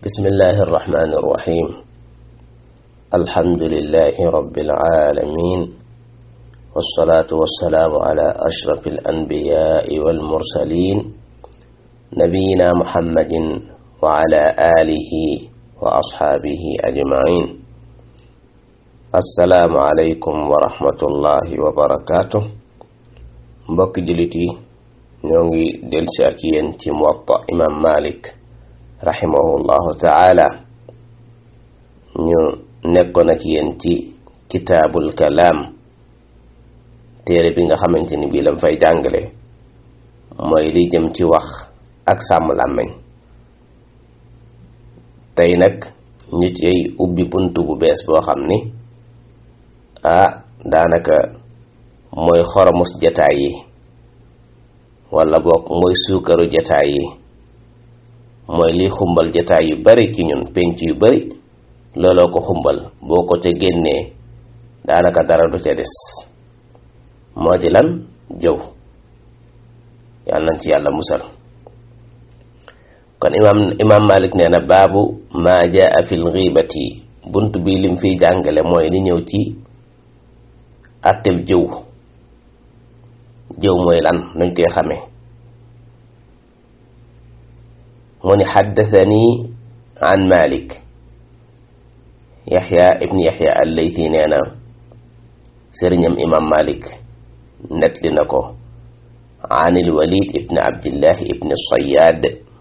بسم الله الرحمن الرحيم الحمد لله رب العالمين والصلاة والسلام على أشرف الأنبياء والمرسلين نبينا محمد وعلى آله وأصحابه أجمعين السلام عليكم ورحمة الله وبركاته mbokk jullit yi ñoo ngi delsi ak yéen ci muwatta imam malik rahimahullahu taala ñu nekkoon ak yéen ci kitaabul kalaam téere bi nga xamante ni bii lam fay jàngale mooy li jëm ci wax ak sàmm làmmiñ tey nag ñu ciy ubbi buntu bu bees boo xam ni ah daanaka mooy xoromus jataay yi wala boog mooy suukaru jataay yi mooy liy xumbal jataay yu bari ci ñun penc yu bari looloo ko xumbal boo ko ca génnee daanaka dara du ca des moo di lan jëw yàlla nañ ci yàlla musal kon imaam imaam malik nee na baabu maa jaa fil xiibati bunt bi lim fiy jàngale mooy li ñëw ci atteb jëw jëw mooy lan nuñ koy xamee mu ni xaddathani an malik yaxya ibn yaxya allayti nee na sëriñam imam malik netli na ko an ilwalid ibn abdillahi ibn sayad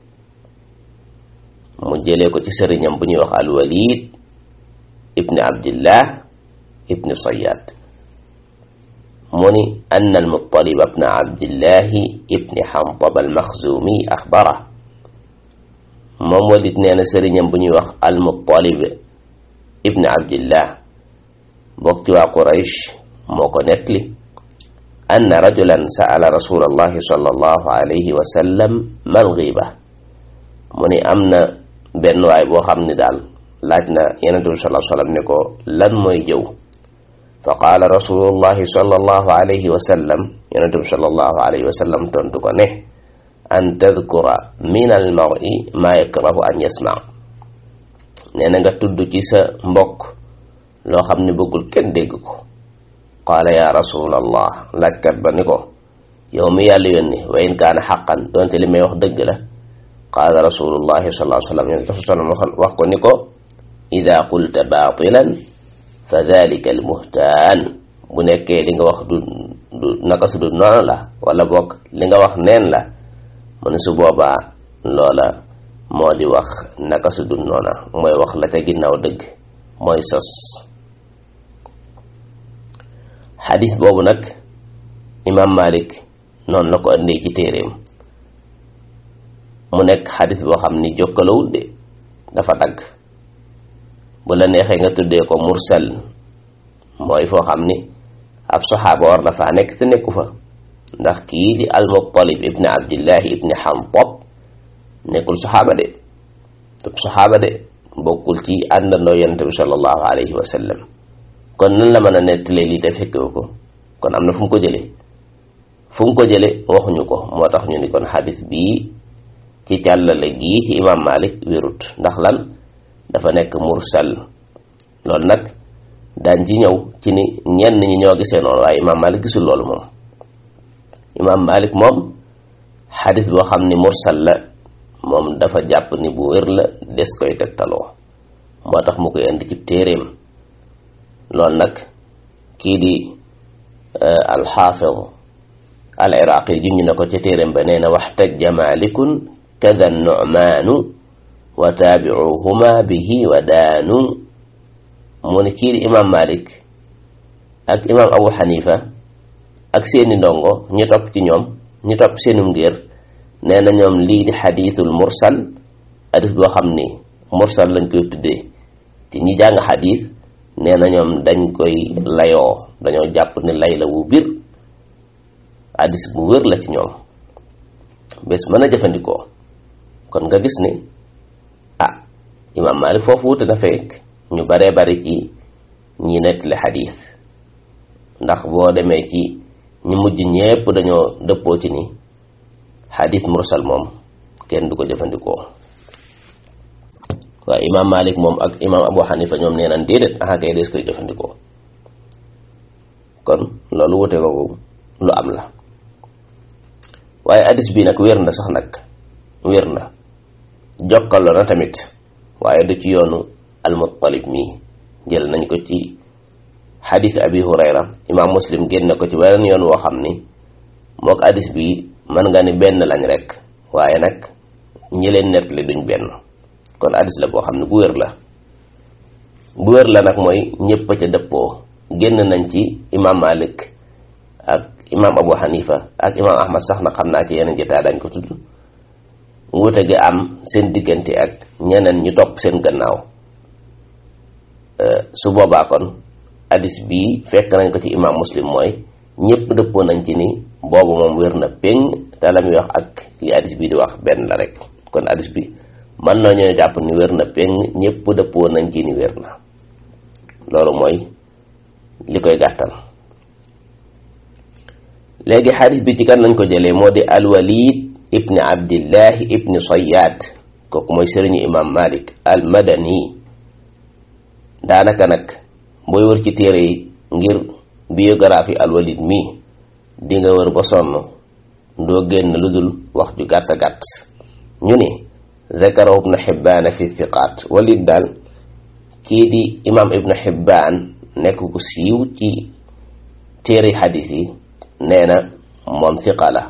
mu jëlee ko ci sëriñam bu ñuy wax alwalid ibn abdillah ibn sayad mu ni ann almutalib ibn abdillahi ibn xantab almaxzumi axbara moom walit nee na sëriñam bu ñuy wax almutalib ibn abdillah bokk ci waa quraysh moo ko nettali ann rajulan sa'ala rasul allahi sallallahu alayhi wa sallam mal ghiba mu ni am na benn waay boo xam ni daal laaj na yenente bi sallallahu alayhi wa sallam ne ko lan mooy jëw fa qaala rasulullahi sallallahu alayhi wa sallam yonente bi sallallahu alayhi wa sallam tontu ko ne an tadkura min al mar'i ma yakrahu an yasma nee na nga tudd ci sa mbokk loo xam ne bëggul kenn dégg ko qaala ya rasulallah laajkat ba ni ko yow mi yàlla yónni wa in kaana xaqan doonte li may wax dëgg la qaala rasulullahi sallallahu alayhi wa sallam yonente bi sallam wax ko ni ko ida qulta baatilan fa dalika al muhtaan bu nekkee li nga wax du du naka su du noonu la wala boog li nga wax neen la mu ne su boobaa loola moo di wax naka su du noona mooy wax la ca ginnaaw dëgg mooy sos xadis boobu nag imam malik noonu la ko andee ci téeréem mu nekk xadis boo xam ni jokkalawul de dafa dagg bu la neexee nga tuddee ko mursal mooy foo xam ni ab saxaaba war na faa nekk te nekku fa ndax kii di almuttalib ibni abdillahi ibni xantab nekkul saxaaba de tub saxaaba de bokkul ci àndandoo yonente bi sallallahu alayhi wa sallam kon nan la mën a nettalee lii te fekkewu ko kon am na fu mu ko jële fu mu ko jële waxuñu ko moo tax ñu ni kon xadis bii ci càllale gii ci imam malik wérut ndax lan dafa nekk mursal loolu nag daan ci ñëw ci ni ñenn ñi ñoo gisee noonu waaye imaam malik gisul loolu moom imaam malik moom xadis boo xam ni mursal la moom dafa jàpp ni bu wér la des koy tegtaloo moo tax mu koy indi ci téeréem loolu nag kii di alxaafid al iraqi juñu na ko ca téeréem ba nee na waxtajja malikun kada nu'maanu wa taabicuhuma bihi wa daanu mu ne kii di imam malik ak imam abu xanifa ak seeni ndongo ñu topp ci ñoom ñu topp seenum ngir nee na ñoom lii di xadiisul mursal hadis boo xam ni mursal lañ koy tuddee te ñi jàng xadis nee na ñoom dañ koy layoo dañoo jàpp ne lay la wu bir hadis bu wér la ci ñoom bés mën a jëfandikoo kon nga gis ni ah imam malik foofu wute na fekk ñu baree bari ci ñi nettali xadiis ndax boo demee ci ñu mujj ñépp dañoo dëppoo ci ni xadiis mursal moom kenn du ko jëfandikoo waaye imaam Malik moom ak imaam Abu Hanifa ñoom nee nañ déedéet axa kay des koy jëfandikoo kon loolu wute ko lu am la waaye hadis bi nag wér na sax nag wér na jokkaloo na tamit waaye du ci yoonu al-Muttalib mii jël nañ ko ci xadis abi hurayra imaam muslim génn ko ci beneen yoon woo xam ni mook hadis bi mën nga ni benn lañ rek waaye nag ñi leen nettali duñ benn kon hadis la boo xam ne bu wér la bu wér la nag mooy ñëpp a ca dëppoo génn nañ ci imaam malik ak imaam abu hanifa ak imaam ahmad sax na xam naa ci yeneen jotaay dañ ko tudd wuute gi am seen diggante ak ñeneen ñu topp seen gannaaw su boobaa kon hadis bii fekk nañ ko ci imaam muslim mooy ñëpp dëppoo nañ ci ni boobu moom wér na péng te la muy wax ak li hadis bii di wax benn la rek kon hadis bi mën nañoo jàpp ni wér na péng ñëpp dëppoo nañ ci ni wér na loolu mooy li koy gàttal léegi hadis bi ci kan lañ ko jëlee moo di alwalid ibni abdillahi ibni sayyad kooku mooy sëriñu imam malik al madani daanaka nag booy wër ci téere yi ngir biographie alwalid mi di nga wër ba sonn doo génn lu dul wax ju gàtt gàtt ñu ni zakarahu ibnu xibbaan fi thiqaat walid daal kii di imam ibnu xibbaan nekk ku siiw ci téere xadis yi nee na moom thiqa la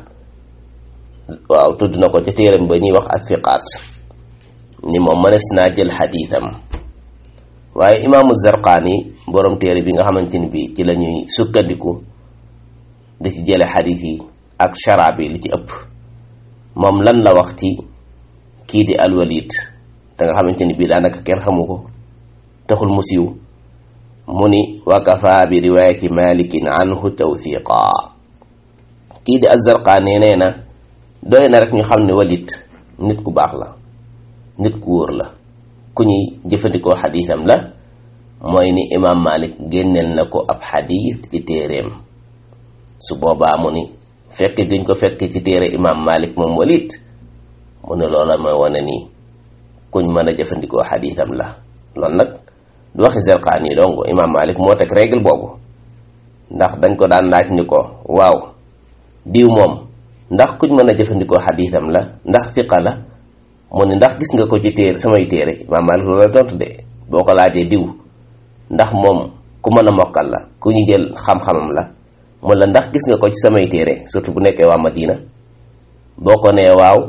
waaw tudd na ko ca téeram ba ñuy wax ak thiqaat ni moom mënees naa jël xadisam waaye imaamu zarqaani borom téere bi nga xamante ni bi ci la ñuy sukkandiku di ci jële xadis yi ak shara bi li ci ëpp moom lan la wax ci kii di alwalid te nga xamante ni bii daanaka kenn xamu ko taxul mu siiw mu ni wa kafa bi riwayati malikin anhu tawthiqa kii di azarqaani nee na doy na rek ñu xam ne walid nit ku baax la nit ku wóor la ku ñuy jëfandikoo xadiisam la mooy ni imaam malik génneel na ko ab xadiis ci téeréem su boobaa mu ni fekk giñ ko fekk ci téere imaam malik moom walid mu ne loola mooy wane ni kuñ mën a jëfandikoo xadiisam la loolu nag du waxi Zarqaani donc imaam malik moo teg règle boobu ndax dañ ko daan laaj ni ko waaw diw moom ndax kuñ mën a jëfandikoo xadiisam la ndax fiqa la mu ne ndax gis nga ko ci téere samay téere imaam malik loolu la tontu de boo ko laajee diw ndax moom ku mën a mokkal la ku ñu jël xam-xamam la mu la ndax gis nga ko ci samay téere surtout bu nekkee waa Madina boo ko nee waaw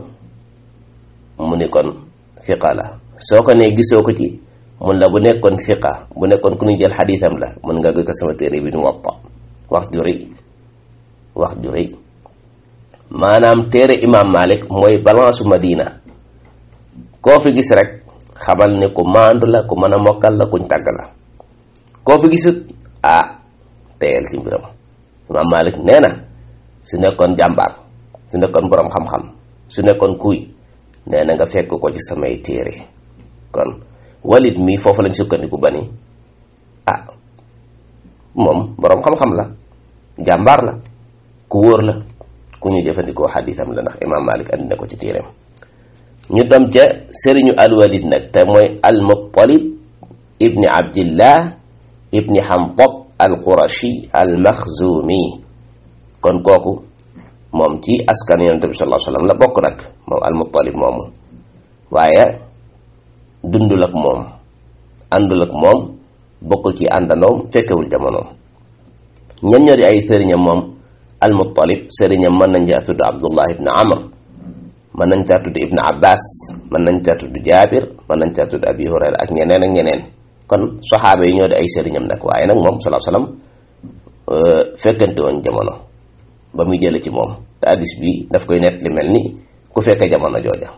mu ni kon fiqa la soo ko nee gisoo ko ci mun la bu nekkoon fiqa bu nekkoon ku ñu jël xadiisam la mun nga gëg sama téere bi du Muwatta wax ju rëy wax ju rëy maanaam téere imaam Malik mooy balance Madina koo fi gis rek xamal ne ku maandu la ku mën a mokkal la kuñ tàgg la koo fi gisut ah teyel ci mbiram imaam Malik nee na su nekkoon jàmbaar su nekkoon boroom xam-xam su nekkoon kuy nee na nga fekk ko ci samay téere kon walid mi foofu lañ sukkandiku ba ni ah moom boroom xam-xam la jàmbaar la ku wóor la ku ñu jëfandikoo xadiisam la ndax imaam Malik andi na ko ci téereem ñu dem ca sëriñu alwalid nag te mooy almuttalib ibni abdillah ibni hamtab alqurashi almaxzumi kon kooku moom ci askan yonent bi sallallahu alayhi wasallam la bokk nag moom almuttalib moomu waaye dundul ak moom àndul ak moom bokkul ci àndandoom fekkewul jamonoom ñen ñoo di ay sëriñam moom almuttalib sëriñam mën nañ caa tudd abdullah ibn amr mën nañ caa tudd ibn abbas mën nañ caa tudd jaabir mën nañ caa tudd abi hurayra ak ñeneen ak ñeneen kon saxaaba yi ñoo di ay sëriñam nag waaye nag moom sallallahu alayhi wasallam fekkante woon jamono ba muy jële ci moom te hadis bi daf koy nett li mel ni ku fekke jamono jooja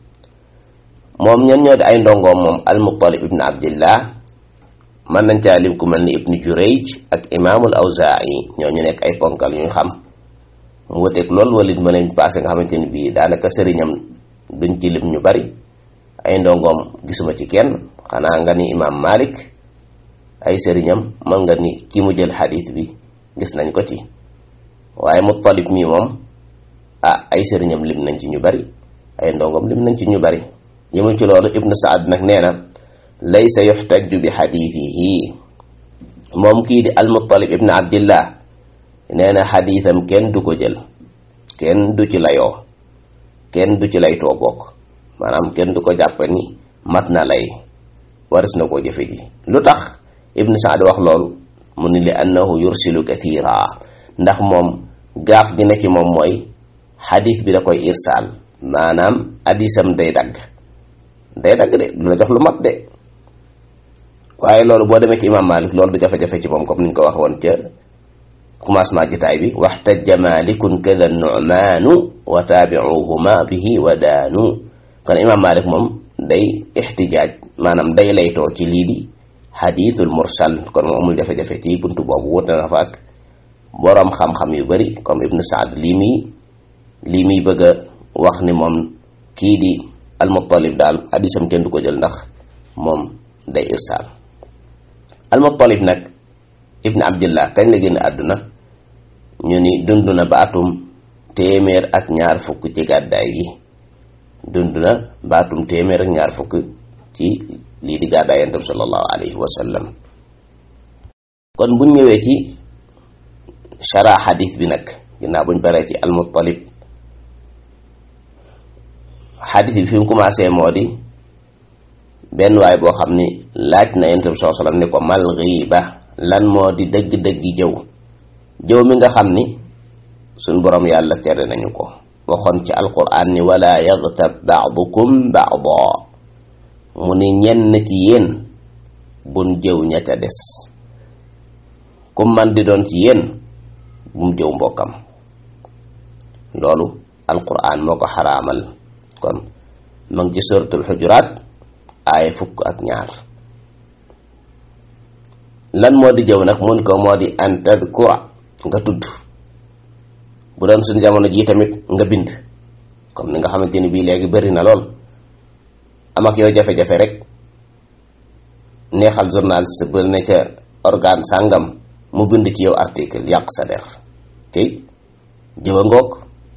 moom ñen ñoo di ay ndongoom moom al-Muttalib ibn abdillah mën nañ caa lim ku mel ni ibnu Jurayj ak imaamul Awzaa'i ñoo ñu nekk ay ponkal yu ñu xam mu wuteeg loolu walit ma nañ passé nga xamante ni bii daanaka sëriñam duñ ci lim ñu bari ay ndongoom gisuma ci kenn xanaa nga ni imaam Malik ay sëriñam mën nga ni ki mu jël xadiis bi gis nañ ko ci waaye Muttalib mi moom ah ay sëriñam lim nañ ci ñu bari ay ndongoom lim nañ ci ñu bari yëmul ci loolu ibnu saad nag nee na laysa yuxtaju bi xadiidihi moom kii di almuttalib ibnu abdillah nee na xadiisam kenn du ko jël kenn du ci layoo kenn du ci lay too bokk maanaam kenn du ko jàpp ni mat na lay waris na koo jëfe ji lu tax ibnu saad wax loolu mu ni li annahu yursilu kathira ndax moom gaaf gi ne ci moom mooy xadiis bi da koy irsaal maanaam hadisam day dagg day dagg de du la jox lu mat de waaye loolu boo demee ci imam malik loolu du jafe-jafe ci moom comme niñ ko wax woon ca commencement jitaay bi waxtajja malikun kada nu'maanu wa taabi'uhuma bihi wa daanu kon imam malik moom day ixtijaaj maanaam day laytoo ci lii di xadiisul mursal kon moom amul jafe-jafe ci buntu boobu wute na fa ak boroom xam-xam yu bari comme ibnu saad lii muy lii muy bëgg a wax ni moom kii di almuttalib daal hadisam kenn du ko jël ndax moom day irsaal almuttalib nag ibnu abdillah kañ la génn àdduna ñu ni dund na ba atum téeméer ak ñaar fukk ci gàddaay gi dund na ba atum téeméer ak ñaar fukk ci lii di gàddaay yonent bi sallallahu alayhi wa sallam kon buñ ñëwee ci shara xadis bi nag ginnaaw buñ paree ci almuttalib xadis bi fi mu commencé moo di benn waay boo xam ni laaj na yonent bi sallallahu alayhi wa sallam ni ko mal ghiba lan moo di dëgg-dëggi jëw jëw mi nga xam ni suñ boroom yàlla tere nañu ko waxoon ci alquran ni wala yaghtab ba'dukum ba'da mu ni ñenn ci yéen bun jëw ña ca des ku man di doon ci yéen bum jëw mbokkam loolu alquran moo ko xaraamal kon ma ngi ci suratul xujuraat aaya fukk ak ñaar lan moo di jëw nag mun ko moo di an tadkura nga tudd bu doon suñ jamono jii tamit nga bind comme ni nga xamante ni bii léegi bëri na lool am ak yow jafe-jafe rek neexal journaliste ba ne ca organe sàngam mu bind ci yow article yàq sa der tey jëw a ngoog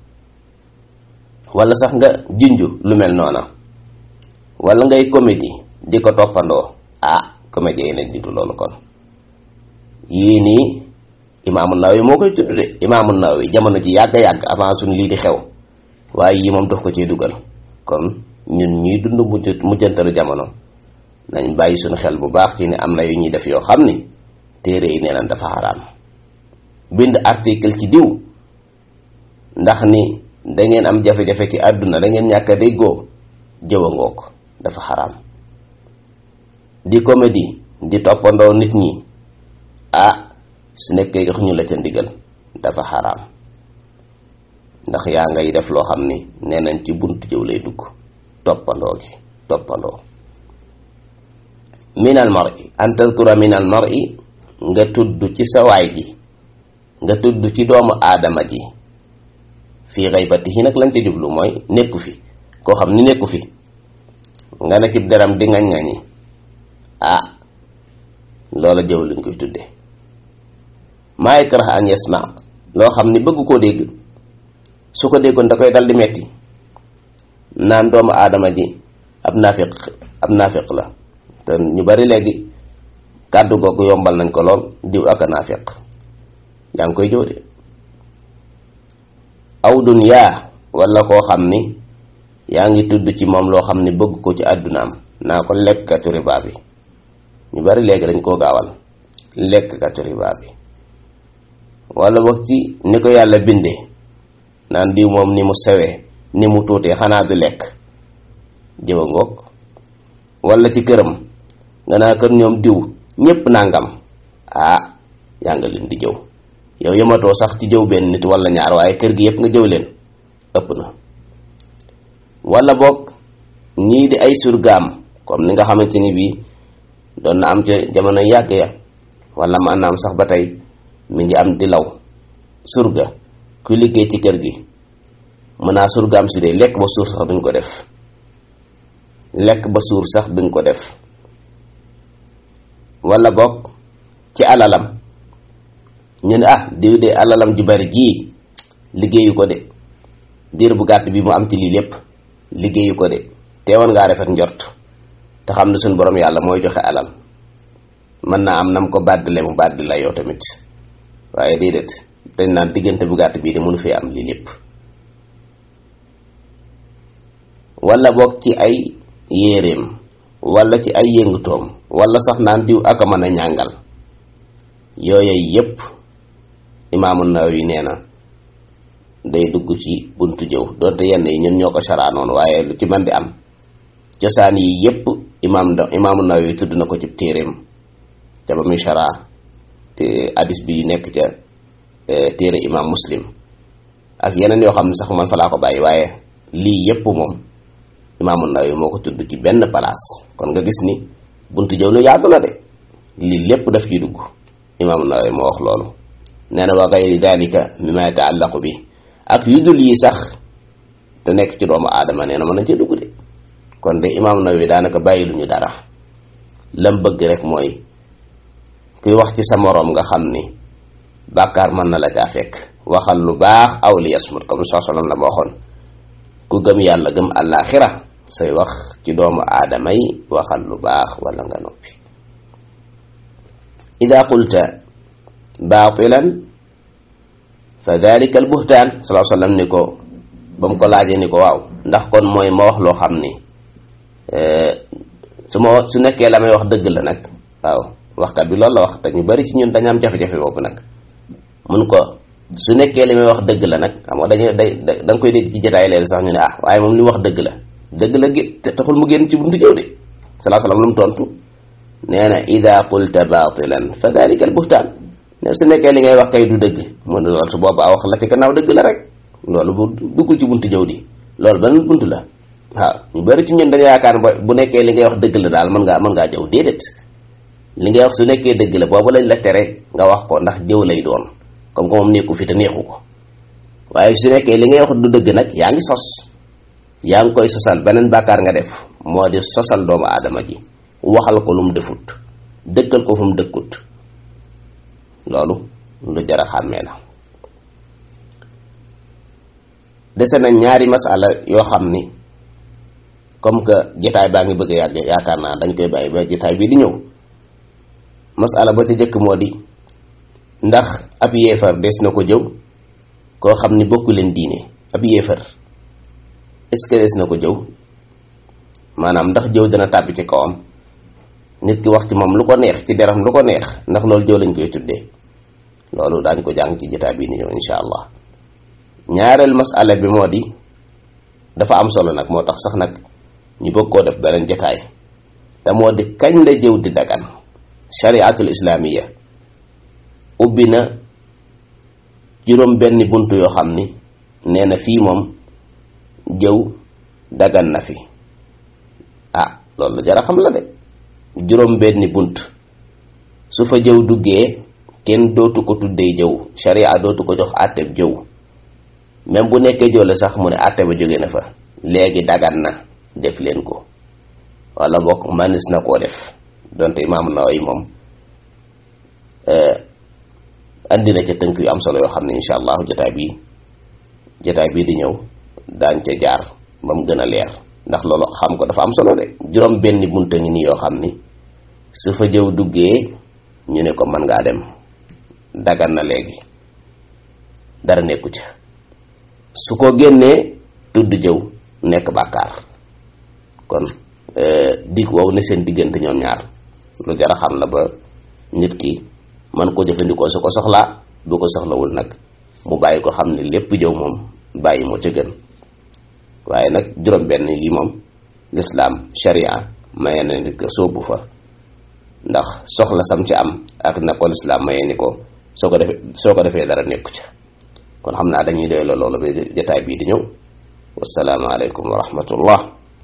wala sax nga junju lu mel noona wala ngay comédie di ko toppandoo ah comédie yi nañ ditu loolu kon yii nii imaamu Nawawi moo koy tudd de imaamu Nawawi jamono ji yàgg yàgg avant suñ lii di xew waaye yii moom daf ko ciy dugal kon ñun ñuy dund mujj mujjantalu jamono nañ bàyyi suñu xel bu baax ci ne am na yu ñuy def yoo xam ni téere yi nee nañ dafa xaraam bind article ci diw ndax ni da ngeen am jafe-jafe ci àdduna da ngeen ñàkk a déggoo jëwa ngoog dafa xaraam di comédie di toppandoo nit ñi ah su nekkee jox ñu la ca ndigal dafa xaraam ndax yaa ngay def loo xam ni nee nañ ci buntu jëw lay dugg toppandoo gi toppandoo min al mar'i an tadkura min al mar'i nga tudd ci sa waay ji nga tudd ci doomu aadama ji fii xaybatihi nag lañ ca jublu mooy nekku fi koo xam ni nekku fi nga ne ci deram di ngañ ngañi ah loola jëw lañ koy tudde maa yakrah an yasma loo xam ni bëgg koo dégg su ko déggoon da koy dal di metti naan doomu aadama ji ab naafiq ab naafiq la te ñu bari léegi kàddu googu yombal nañ ko lool diw ak a naafiq yaa ngi koy jëw de aw dunyaa wala koo xam ni yaa ngi tudd ci moom loo xam ni bëgg ko ci àddunaam naa ko lekkatu riba bi ñu bari léegi dañ koo gaawal lekkatu riba bi wala wax ci ni ko yàlla bindee naan diw moom ni mu sewee ni mu tuutee xanaa du lekk jëwa ngoog wala ci këram nga naa kër ñoom diw ñépp nangam ah yaa nga leen di jëw yow yematoo sax ci jëw benn nit wala ñaar waaye kër gi yépp nga jëw leen ëpp na wala boog ñii di ay surgaam comme ni nga xamante ni bii doon na am ca jamono yàgg ya wala ma naam sax ba tey mi ngi am di law surga ku liggéey ci kër gi mën naa surgaam si de lekk ba suur sax duñ ko def lekk ba suur sax duñ ko def wala boog ci alalam ñu ne ah diw de alalam ju bari jii liggéeyu ko de diir bu gàtt bi mu am ci lii lépp liggéeyu ko de teewoon ngaa rafet njort te xam ne suñu borom yàlla mooy joxe alal mën naa am nam ko bàddile mu bàddi la yow tamit waaye déedéet dañ naan diggante bu gàtt bii de mënu fee am lii lépp wala boog ci ay yéeréem wala ci ay yëngutoom wala sax naan diw ak a mën a ñàngal yooyu yépp imaamu Nawawi nee na day dugg ci buntu jëw donte yenn yi ñun ñoo ko saraanoon waaye lu ci mën di am cosaan yi yépp imaam imaamu Nawawi tudd na ko ci téeréem ca ba muy sara te hadis bi nekk ca téere imaam muslim ak yeneen yoo xam ne sax man fa laa ko bàyyi waaye lii yépp moom imaamu Nawawi moo ko tudd ci benn place kon nga gis ni buntu jëw lu yaatu la de lii lépp daf ciy dugg imaamu Nawawi moo wax loolu nee na wa gayri dalika mimma yataallaqu bi ak yu dul yi sax te nekk ci doomu aadama nee na mën nañ cee dugg de kon de imaamu Nawawi daanaka bàyyi lu ñu dara lam bëgg rek mooy kuy wax ci sa moroom nga xam ni bàkkaar mën na la caa fekk waxal lu baax aw li yasmut comme soosolon la ma waxoon ku gëm yàlla gëm àllaaxira say wax ci doomu aadama yi waxal lu baax wala nga noppi ida qulta baatilan fa dalika al buhtaan salaa sallam ni ko ba mu ko laajee ni ko waaw ndax kon mooy ma wax loo xam ni su ma su nekkee la may wax dëgg la nag waaw waxkat bi loolu la wax te ñu bari ci ñun dañu am jafe-jafe boobu nag mun ko su nekkee li may wax dëgg la nag xam nga dañuy day da nga koy dégg ci jotaay leen sax ñu ne ah waaye moom li mu wax dëgg la dëgg la gé te taxul mu génn ci buntu jëw de salaa salaam lu mu tontu nee na ida qulta batilan fa dalika al buhtaan ne su nekkee li ngay wax kay du dëgg mu ne loolu su boobaa wax la ci gannaaw dëgg la rek loolu bu duggul ci buntu jëw di loolu beneen buntu la waaw ñu bari ci ñun dañu yaakaar bu nekkee li ngay wax dëgg la daal mën ngaa mën ngaa jëw déedéet li ngay wax su nekkee dëgg la boobu lañ la tere nga wax ko ndax jëw lay doon comme que moom nekku fi te neexu ko waaye su nekkee li ngay wax du dëgg nag yaa ngi sos yaa ngi koy sosal beneen bàkkaar nga def moo di sosal doomu aadama ji waxal ko lu mu defut dëkkal ko fu mu dëkkut loolu lu jar a xàmmee la dese na ñaari masala yoo xam ni comme que jotaay baa ngi bëgg a yàgg yaakaar naa dañ koy bàyyi ba jotaay bii di ñëw masala ba ci jëkk moo di ndax ab yéefar des na ko jëw koo xam ni bokku leen diine ab yéefar est-ce que des na ko jëw maanaam ndax jëw dina tàbbi ci kawam nit ki wax ci moom lu ko neex ci deram lu ko neex ndax loolu jëw lañ koy tuddee loolu daañ ko jàng ci jotaay bii di ñëw insha allah ñaareel masala bi moo di dafa am solo nag moo tax sax nag ñu bëgg koo def beneen jotaay te moo di kañ la jëw di dagan shariatul islaamiya ubbi na juróom benn bunt yoo xam ni nee na fii moom jëw dagan na fi ah loolu jara xam la de juróom benn bunt su fa jëw duggee kenn dootu ko tuddee jëw sharia dootu ko jox àtteb jëw même bu nekkee jëw la sax mu ne àtte ba jóge na fa léegi dagan na def leen ko wala bokk manis na koo def donte imaam Nawawi moom andi na ca tënk yu am solo yoo xam ne incha allah jotaay bii jotaay bii di ñëw daañ ca jaar ba mu gën a leer ndax loolu xam ko dafa am solo de juróom benn bunta ngi nii yoo xam ni su fa jëw duggee ñu ne ko mën ngaa dem dagan na léegi dara nekku ca su ko génnee tudd jëw nekk bàkkaar kon dig wow ne seen diggante ñoom ñaar lu jar a xam la ba nit ki man ko jëfandikoo su ko soxlaa bu ko soxlawul nag mu bàyyi ko xam ne lépp jëw moom bàyyi moo ca gën waaye nag juróom benn yi moom lislaam sharia maye na nit ko soobu fa ndax soxla sam ci am ak na ko lislaam maye ni ko soo ko defee soo ko defee dara nekku ca kon xam naa dañuy doy la loolu ba jotaay bii di ñëw wasalaamu aleykum wa rahmatullah